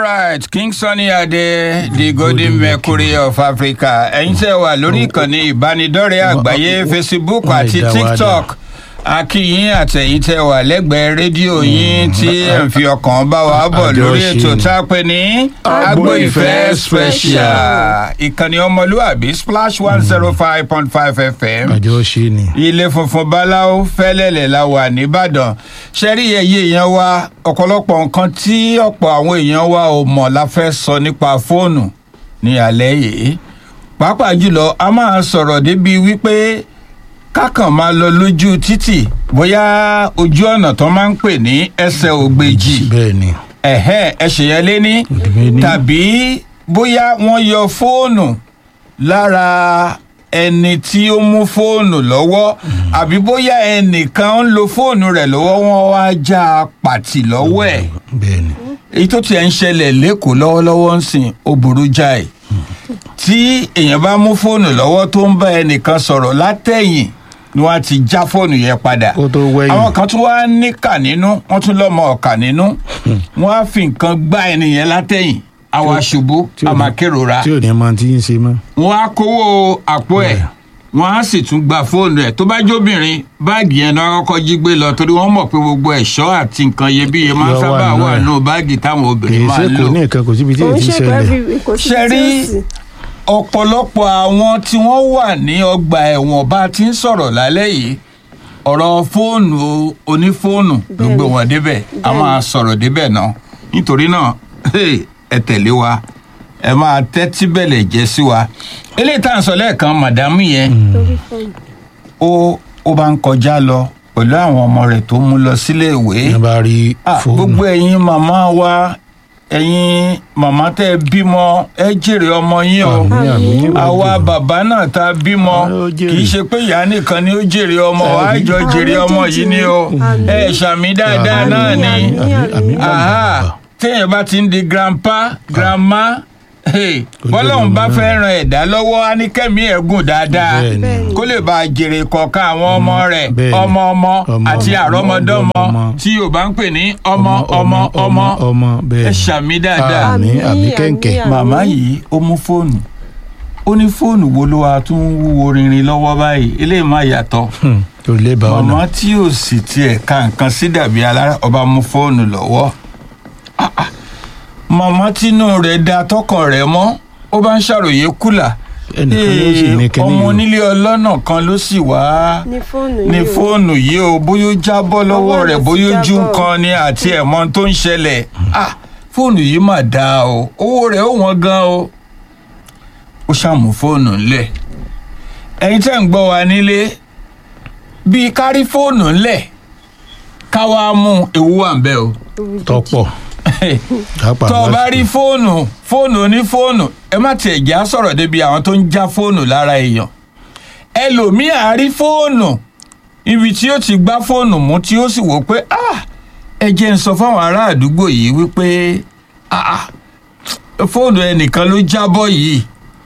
right king sunny ade the golden mercury of africa ẹ̀yin tẹ́ wà lórí ìkànnì ìbánidọ́rẹ̀ẹ́ àgbáyé facebook àti tiktok akínyìn àtẹ̀yìn tẹ́ wà lẹ́gbẹ̀ẹ́ rédíò yín tí ẹ̀ ń fi ọkàn bá wa bọ̀ lórí ètò tá a pè ní agbo ìfẹ́ special ìkànnì ọmọlúàbí splash one zero five point five fm àjọ ṣe ni. ilé funfun báláwo fẹ́lẹ́lẹ̀ la wà nìbàdàn ṣẹ́rí ẹ̀yẹ èèyàn wa ọ̀pọ̀lọpọ̀ nǹkan tí ọ̀pọ̀ àwọn èèyàn wa ò mọ̀ la fẹ́ sọ nípa fóònù ní alẹ́ yìí pàápàá jùlọ a máa sọ̀rọ̀ débi wípé kákan máa lọ lójú títì bóyá ojú ọ̀nà tó máa ń pè ní ẹsẹ̀ ògbèjì bẹ́ẹ̀ ni. ẹ̀hẹ́ ẹ̀ṣẹ̀ yẹn lé ní Òdìmẹ́ni. tàbí bóyá wọ́n yọ fóònù lára ẹni tí ó mú fóònù lọ́wọ́ àbí bóyá ẹnìkan ń lo fóònù rẹ̀ lọ́wọ́ wọn wá já a pàtì lọ́wọ́ ẹ̀ bẹ́ẹ̀ ni. èyí tó tiẹ̀ ń ṣẹlẹ̀ lẹ́kọ̀ọ́ lọ́wọ́lọ́wọ́ ń sìn ó burú jáì tí èèyàn bá mú fóònù lọ́wọ́ tó ń bá ẹnìkan sọ̀rọ̀ látẹ̀yìn ni wọ́n á ti já fóònù yẹn padà kó tó wẹ̀yìn. àwọn kan tún wá níkà nínú wọ́n tún lọ́mọ ọ̀kà nínú wọ́n á fi nǹkan gbá ẹnìyẹn látẹ̀yìn àwa ṣubú tí ò ní- àmàkérora tí ò ní máa ti ń ṣe mọ́. wọ́n á kówó àpò ẹ̀ wọ́n á sì tún gba fóònù ẹ̀ tó bá jóbìnrin báàgì yẹn náà kọ́kọ́ jí gbé lọ torí wọ́n mọ̀ pé gbogbo ẹ̀ṣọ́ àti nǹkan iyebíye máa ń Yọ wà sábà nínú wà ẹ̀. nínú báàgì táwọn kì obìnrin í máa ṣe ń kò lò ní nǹkan kò síbi tí kò èyí ń ti ṣe pé ṣẹlẹ̀. every- kò sí Ṣe tí rí- ó sì. ọ̀pọ̀lọpọ̀ àwọn tí wọ́n wà ní ọgbà ẹ̀wọ̀n bá ti ń sọ̀rọ̀ lálẹ́ yìí ọ̀rọ̀ fóònù onífóònù ló gbé wọn débẹ̀ a Bẹ́ẹ̀ni. máa sọ̀rọ̀ débẹ̀ náà nítorí náà hey, ẹ tẹ̀lé wa ẹ máa tẹ́tí bẹ̀lẹ̀ jẹ́ sí wa eléyìí tá à ń sọ lẹ́ẹ̀kan màdámù yẹn lórí fóònù. ó ó bá ń kọjá lọ pẹ̀lú àwọn ọmọ rẹ̀ tó mú lọ sílé ìwé ní bá rí Ah, fóònù. gbogbo ẹ̀yin màmá wa ẹ̀yin màmá tẹ́ ẹ bímọ ẹ jèrè ọmọ yín o Àmín, àmín, níwájú. àwa bàbá náà tá a bímọ Ah, ó jèrè. kì í ṣe pé ìyá nìkan ni ó jèrè ọmọ Àmín. àjọ jèrè Àmín, ọmọ jèjì. yìí ni o Àmín. ẹ ṣàmì dáadáa Àmín, náà ni àmín, àmín, àmín, Aha, àmín. téèyàn bá ti ń di grandpa grandma hey, Kó bọ́lọ́hún jèrè bá ọmọ fẹ́ náà. ran ẹ̀dá lọ́wọ́ á ní kẹ́mi ẹ̀ gùn dáadáa Bẹ́ẹ̀ ni. Bẹ́ẹ̀ni. kó lè bá a jèrè kọ̀ọ̀kan àwọn ọmọ rẹ̀ Bẹ́ẹ̀ ni. ọmọ ọmọ Ọmọ, àti ọmọ, àrọ́mọdọ́mọ ọmọ. tí yorùbá ń pè ní ọmọ ọmọ ọmọ ọmọ bẹ́ẹ̀ ẹ ni. ṣàmì dáadáa Àmín, Àmín, àmín àmín, kẹ̀ǹkẹ̀. àmín. màmá yìí ó mú fóònù ó ní fóònù wo ló wà tún ń wúwo rinrin lọ́wọ́ báyìí eléyìí má yàtọ̀ Hmm, kò lè bá ọ̀nà. màmá tí ò sì tiẹ̀ ka nǹkan sí dàbí alára ọba mú fóònù lọ́wọ́ Ah, ah. màmá tínú rẹ̀ da tọkàn rẹ̀ mọ́ ó bá ń ṣàròyé kùlà ẹnìkan ló sì ní Ee, kíní ọmọ yìí. onílé ọlọ́nà kan ló sì wá ní fóònù ní yìí o. fóònù yìí o bóyá ó jábọ́ lọ́wọ́ Ọwọ́ rẹ̀ rẹ̀ ti bóyá ojú jábọ́. nǹkan ni àti ẹ̀mọ́ tó ń ṣẹlẹ̀ ah fóònù yìí mà dáa o owó rẹ̀ ó wọ́n gan o ó ṣàmù fóònù ńlẹ̀ ẹ̀yin tẹ́ ń gbọ́ wa nílé bíi kárí fóònù ńlẹ̀ ká wá mú ewu wà ń bẹ́ o tọ́pọ̀ kápá tó o bá rí fóònù fóònù onífóònù ẹ má tiẹ̀ já sọ̀rọ̀ débi àwọn tó ń já fóònù lára èèyàn ẹlòmíì á rí fóònù ibi tí ó ti gbá fóònù mú tí ó sì wò pé ah ẹ jẹ́ ń sọ fáwọn ará àdúgbò yìí wípé ah ah, fóònù ẹnìkan ló jábọ́ yìí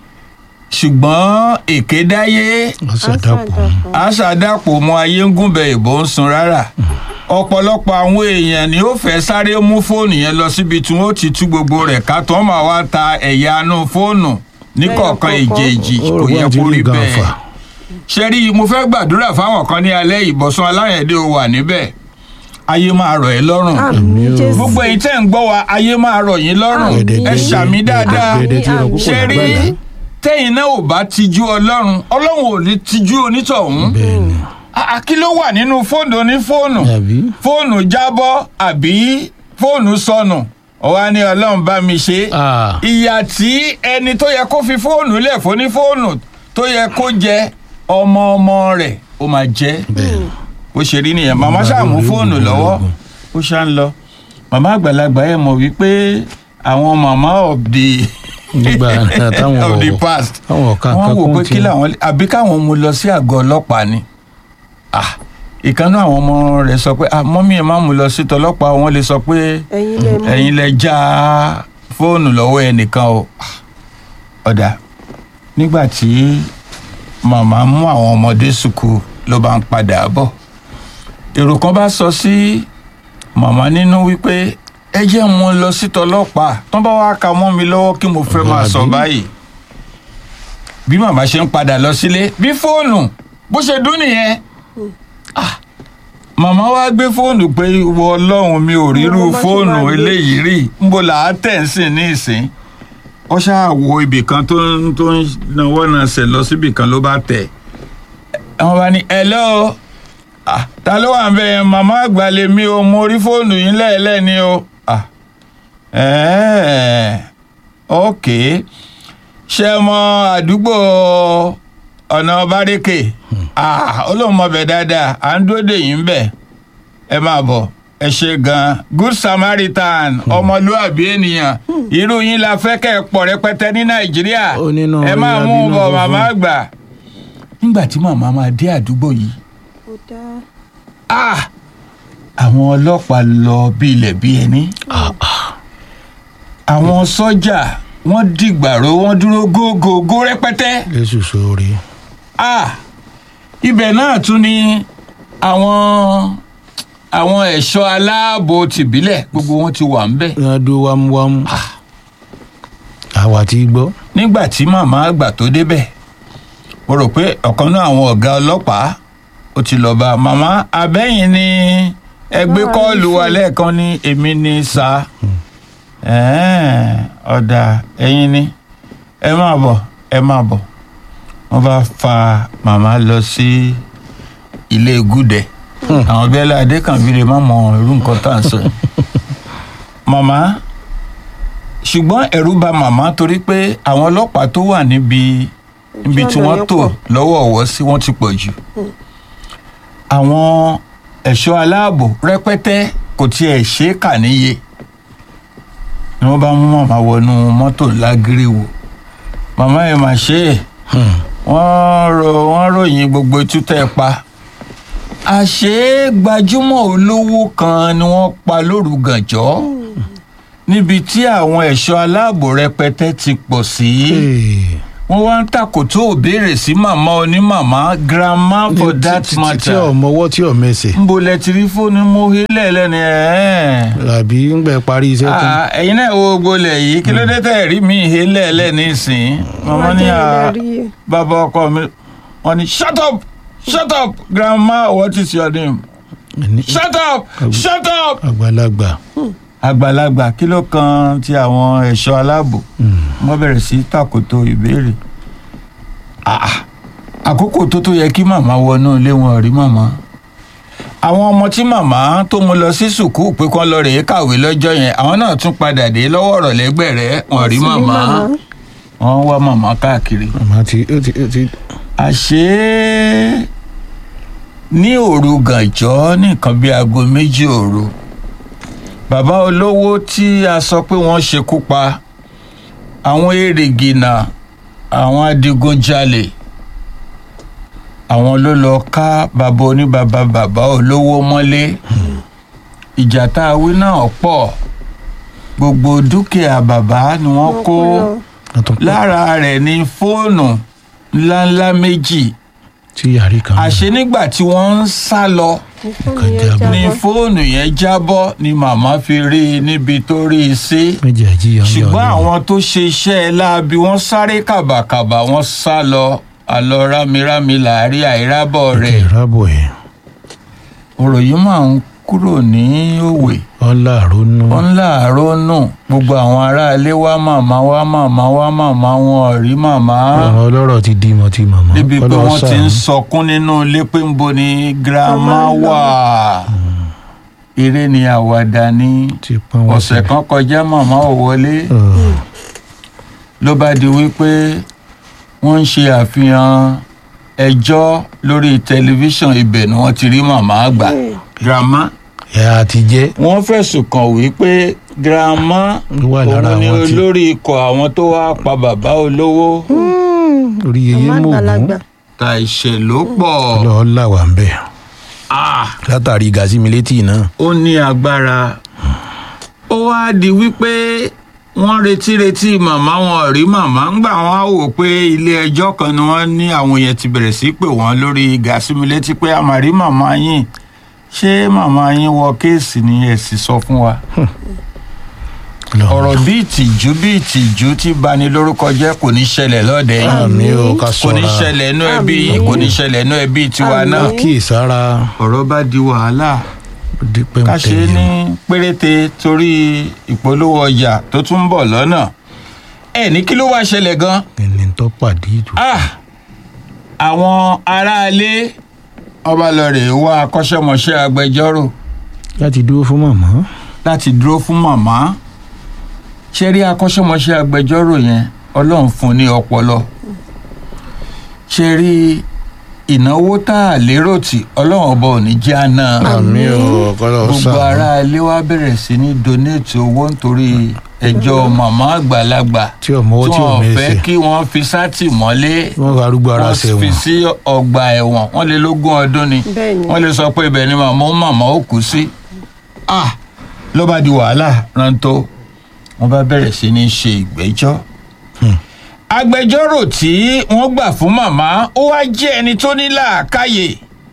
ṣùgbọ́n èké dáyé ọ̀sàdàpọ̀ àṣàdàpọ̀ mọ ayé ń gúnbẹ ìbò ń sun rárá ọ̀pọ̀lọpọ̀ àwọn èèyàn ni ó fẹ́ sáré mú fóònù yẹn lọ síbi tí wọ́n ti tú gbogbo rẹ̀ ká tó máa wá ta ẹ̀yà inú fóònù níkọ̀ọ̀kan Lẹ́yọ ìjèèjì kọ̀ọ̀kan. kò yẹ Ó rò kó wọ́n ti rí rí gan bẹ́ẹ̀ fà. ṣe rí i mo fẹ́ gbàdúrà fáwọn kan ní alẹ́ ìbọ̀sùn aláyẹ̀dẹ́ ò wà níbẹ̀ ayé máa rọ̀ ẹ́ lọ́rùn àmín Àmín o. jésù. gbogbo ẹ̀yin tẹ́ ń gbọ́ wa ayé máa rọ̀ yín lọ́rùn Àmín. ẹ ṣàmì dáadáa Gbẹ̀dẹ̀ tí ìrọ̀ púpọ̀ ṣe rí lágbàdá. tẹ́yìn náà ò bá tijú ọlọ́run ọlọ́run ò ní tijú onítọ̀hún bẹ́ẹ̀ ni. Ah, kí ló wà nínú fóònù onífóònù àbí fóònù jábọ́ àbí fóònù sọnù ọ̀wá ní ọlọ́run bá mi ṣe Ah, ìyà tí ẹni tó yẹ kó fi fóònù lẹ̀ fún ní fóònù tó yẹ kó jẹ ọmọ ọmọ rẹ̀ ó máa jẹ́ bẹ́ẹ̀ ni. bó ṣe rí nìyẹn màmá ṣàmú fóònù lọ́wọ́ ó ṣá ń lọ màmá àgbàlagbà ẹ̀ mọ̀ wípé àwọn màmá of the nígbà náà táwọn of the ò- past táwọn ọ̀ka wọ́n nǹkan wò pé kún kí ti làwọn àbí káwọn mú lọ sí àgọ́ ọlọ́pàá ni Ah, ìkànnì àwọn ọmọ rẹ̀ sọ pé ah, mọ́mí ẹ̀ má mú lọ sí tọlọ́pàá wọn lè sọ pé ẹ̀yin lẹ mú. ẹ̀yin lẹ já fóònù lọ́wọ́ ẹnìkan o Ah, ọ̀dà nígbà tí màmá mú àwọn ọmọdé sùkú ló bá ń padà bọ̀ èrò kan bá sọ sí màmá nínú wípé ẹ jẹ́ mo lọ sí tọlọ́pàá tán bá wá ka mọ́ mi lọ́wọ́ kí mo fẹ́ máa sọ Àbí? báyìí bí màmá ṣe ń padà lọ sílé bí fóònù bó ṣe dún nìyẹn Ah, màmá wá gbé fóònù pé ìwọ ọlọ́run mi ò rírú Ọmọ bá ṣe fóònù máa gbé. eléyìí rí nbó là á tẹ̀ ń sìn ní ìsìn ó ṣáà wo ibì kan tó ń tó ń náwó náà ṣẹ̀ lọ síbì kan ló bá tẹ̀ àwọn bá ní hello ah, ta ló wà ń bẹ yẹn màmá àgbà lèmi o mo rí fóònù yín lẹ́ẹ̀lẹ́ ni o ah, ẹ̀ẹ́ ok ṣe mọ àdúgbò ọ̀nà bárékè ah, ó lóun mọ bẹ̀ dáadáa à ń dúró dè yín bẹ̀ ẹ máa bọ̀ ẹ ṣe gan good samaritan ọmọlúàbí ènìyàn irú yín la fẹ́ kẹ́ ẹ pọ̀ rẹpẹtẹ ní nàìjíríà Ó nínú ẹ máa orí mú un abínú bọ̀ funfun. màmá àgbà nígbà tí màmá máa dé àdúgbò yìí ó dá ah àwọn ọlọ́pàá lọ bí ilẹ̀ bí ẹni àwọn sọ́jà wọ́n dìgbàró wọ́n dúró gógógó rẹpẹtẹ lẹ́sùn sórí. ah ibẹ̀ náà tún ni àwọn àwọn ẹ̀ṣọ́ aláàbò tìbílẹ̀ gbogbo wọn ti wà ń bẹ̀ wọ́n á dúró wámúwámú. àwa ti gbọ́. nígbà tí màmá àgbà tó débẹ̀ mo rò pé ọ̀kan náà àwọn ọ̀gá ọlọ́pàá ó ti lọ́ọ́ bá màmá abẹ́yìn ni ẹgbẹ́ Wà á kọ́ọ̀lù wa fún. lẹ́ẹ̀kan ní èmi ní sa ẹ̀ẹ́n, ọ̀dà ẹ̀yin ni ẹ máa bọ̀ ẹ máa bọ̀ wọ́n bá fa màmá lọ sí ilé gúdẹ àwọn bẹ́ẹ̀ ládé kan fi lè má mọ irú nǹkan tá à ń sọ yìí. màmá ṣùgbọ́n ẹ̀rù bà màmá torí pé àwọn ọlọ́pàá tó wà níbi níbi tí ọ̀nà wọ́n yẹn tò pọ̀. lọ́wọ́ ọ̀wọ́ sí wọ́n ti pọ̀ jù. àwọn ẹ̀ṣọ́ aláàbò rẹpẹtẹ kò tiẹ̀ ṣe é kà níye ni wọ́n bá mú màmá wọnú mọ́tò lágíríwò màmá ẹ̀ mà ṣe é wọ́n ro wọ́n ròyìn gbogbo itú tẹ́ ẹ pa àṣé gbajúmọ̀ olówó kan ni wọ́n pa lóru gànjọ́ níbi tí àwọn ẹ̀ṣọ́ aláàbò rẹpẹtẹ ti pọ̀ sí wọ́n wá ń tàkòtò òbéèrè sí màmá onímàmá grandma for that tí matter ọmọwọ́ tí ọmẹsẹ̀. ń bo lẹ́tìrí fóònù mú hílẹ̀ lẹ́nu ẹ̀ àbí ń gbẹ parí iṣẹ́ tán. Ah, ẹ̀yin náà wo gbolẹ̀ yìí kí ló dé tẹ̀ rí mi hílẹ̀ lẹ́nu ìsìn màmá ní à bàbá ọkọ mi wọ́n ní shut up shut up grandma what is your name Ní- shut up shut up. àgbàlagbà. àgbàlagbà kí ló kan ti àwọn ẹ̀ṣọ́ aláàbò wọ́n bẹ̀rẹ̀ sí tàkòtò ìbéèrè Ah, àkókò tó tó yẹ kí màmá wọnú ilé wọn rí màmá àwọn ọmọ tí màmá tó mú lọ sí sùkúù pé kán lọ rèé kàwé lọ́jọ́ yẹn àwọn náà tún padà dé lọ́wọ́ ọ̀rọ̀ lẹ́gbẹ̀rẹ́ wọn rí màmá wọ́n wá màmá káàkiri màmá ti ó ti ó ti. àṣé ní òru gànjọ́ ní nǹkan bíi aago méjì òru bàbá olówó tí a sọ pé wọ́n ṣekú pa àwọn èrègìnà àwọn adigunjalè àwọn ló lọ ká bàbá oníbàbà bàbá olówó mọ́lé ìjà tá a wí náà pọ̀ gbogbo dúkìá bàbá ni wọ́n kó wọ́n tún pọ̀ lára rẹ̀ ní fóònù ńláńlá méjì tí yàrá kan. àṣé nígbà tí wọ́n ń sá lọ ní fóònù yẹn jábọ́ ni màmá fi rí i níbi tó rí i sí méjì àjíyàn ń yọ ṣùgbọ́n ọdún. àwọn tó ṣe iṣẹ́ ẹ láabi wọ́n sáré kàbàkàbà wọ́n sá lọ àlọ́ rámirámi làárí àìrábọ̀ rẹ̀ ìrábọ̀ ẹ̀ ọ̀rọ̀ yìí máa ń kúrò ní òwe ọ̀là àrónú. wọ́n ń láàárọ̀ nù gbogbo àwọn aráalé wá màmá wá màmá wá màmá wọn ò rí màmá àwọn ọlọ́rọ̀ ti di mọ́ ti màmá. débi pé Ọlọ́run wọ́n ti ń ṣàánú. sọkún nínú ilé pé ń bo ni girama Màmá lọ. wà eré ni àwàdà ni ti pọ́n wọ́n ọ̀sẹ̀ kan kọjá màmá ò wọlé ló bá di wípé wọ́n ń ṣe àfihàn ẹjọ́ lórí tẹlifíṣàn ibẹ̀ ni wọ́n ti rí màmá àgbà girama ẹ̀ àti jẹ́ wọ́n fẹ̀sùn kàn wípé girama wà lára òun ni àwọn tí olórí ikọ̀ àwọn tó wá pa bàbá olówó orí yeye mú ògún ta ìṣẹ̀ ló pọ̀ lọ́ọ́ là wà ń bẹ̀. Ah, látàrí gàzí mi létí náà. ó ní agbára ó wá di wípé wọ́n retí retí màmá wọn ò rí màmá ńgbà wọn á wò pé ilé ẹjọ́ kan ni wọ́n ní àwọn yẹn ti bẹ̀rẹ̀ sí pé wọ́n lórí gàsími létí pé a máa rí màmá yín ṣé màmá yín wọ kéèsì ni ẹ sì sọ fún wa Ọlọ́run. ọ̀rọ̀ bí ìtìjú bí ìtìjú tí bani lórúkọ jẹ́ kò ní ṣẹlẹ̀ lọ́dẹ yín àmì o ká kò ní ṣọ́ra ṣẹlẹ̀ inú ẹbí yín kò ní ṣẹlẹ̀ inú ẹbí tiwa Àmín. náà kíyèsára ọ̀rọ̀ bá di wàhálà dípẹ́ ká ṣe é ní péréte torí ìpolówó ọjà tó tún ń bọ̀ lọ́nà ẹ ní kí ló wá ṣẹlẹ̀ gan ẹni tó pàdé ìjù. ah àwọn aráalé ọba lọ́ọ̀rẹ́ wá akọ́ṣẹ́mọṣẹ́ agbẹjọ́rò láti dúró fún màmá láti dúró fún màmá ṣe rí akọ́ṣẹ́mọṣẹ́ agbẹjọ́rò yẹn ọlọ́run fún un ní ọpọlọ ṣe rí ìnáwó tá a lérò tí ọlọ́run ọba ò ní jẹ́ àná àmì o kọ́lọ́ gbogbo sàánú. ará ilé wa bẹ̀rẹ̀ sí ní donate owó nítorí ẹjọ́ màmá àgbàlagbà tí ọmọ owó tí ò wọ́n fẹ́ mẹ́sẹ̀ kí wọ́n fi sátìmọ́lé wọ́n fa arúgbó ara wọ́n fi sẹ́wọ̀n sí ọgbà ẹ̀wọ̀n wọ́n lé lógún ọdún ni Bẹ́ẹ̀ni. wọ́n lè sọ pé ibẹ̀ ni màmá ó màmá ó kú sí. ah ló bá di wàhálà rántó wọ́n bá bẹ̀rẹ̀ sí ní ṣe ìgbẹ́jọ́. agbẹjọ́rò tí wọ́n gbà fún màmá ó wá jẹ́ ẹni tó ní làákàyè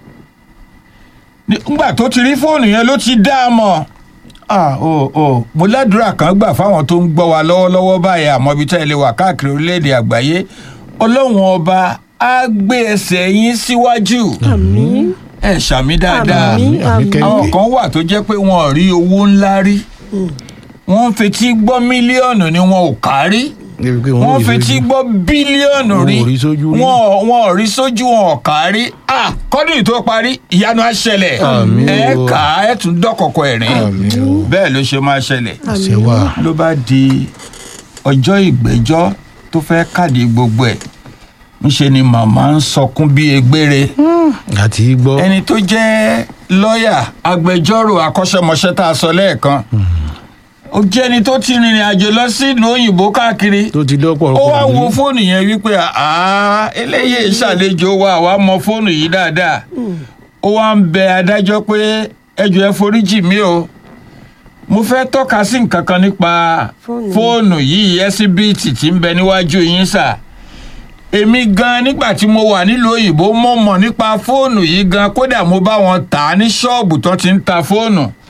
nígbà tó ti rí fóònù yẹn ló ti dá a mọ̀ ah o o mo ládùúrà kan gbà fáwọn tó ń gbọ́ wa lọ́wọ́lọ́wọ́ báyìí àmọ́ ibi tá ẹ lè wà káàkiri orílẹ̀-èdè àgbáyé ọlọ́run ọba á gbé ẹsẹ̀ yín síwájú àmín ẹ ṣàmì dáadáa Àmín, àmì àmín. àwọn kẹ́kẹ́ kan wà tó jẹ́ pé wọn ò rí owó ńlá rí wọ́n ń fetí gbọ́ mílíọ̀nù ni wọn ò kárí débi pé wọ́n wọ́n fetí gbọ́ bílíọ̀nù Wọn rí ò rí sójú rí. wọn ò- wọn ò rí sójú wọn ò kárí ah kọ́dún yìí tó parí ìyanu á ṣẹlẹ̀ Àmín ẹ o. kà á ẹ tún dọ́kọ̀kọ̀ ẹ̀rín àmì o bẹ́ẹ̀ ló ṣe máa ṣẹlẹ̀ ṣe wà ló bá di ọjọ́ ìgbẹ́jọ́ tó fẹ́ kàdé gbogbo ẹ̀ ńṣe ni màmá ń sọkún bí egbére àti gbọ́ ẹni tó jẹ́ lọ́ọ̀yà agbẹjọ́rò akọ́ṣẹ́mọṣẹ́ tá a sọ lẹ́ẹ̀kan ó jẹ́ ẹni tó ti rìnrìn àjò lọ sí ìlú òyìnbó káàkiri tó ti dọ́pọ̀ ó wá wo fóònù yẹn wípé àá eléyìí ṣàlejò wa àwa mọ fóònù yìí dáadáa ó wá ń bẹ adájọ́ pé ẹjọ́ ẹ foríjì mí o mo fẹ́ tọ́ka sí nǹkan kan nípa Fóònù. fóònù yìí ẹsibíìtì tí ń bẹ níwájú yín sà èmi gan nígbà tí mo wà nílùú òyìnbó mo mọ̀ nípa fóònù yìí gan kódà mo bá wọn tà á ní ṣọ́ọ̀bù tó ti ń ta fóònù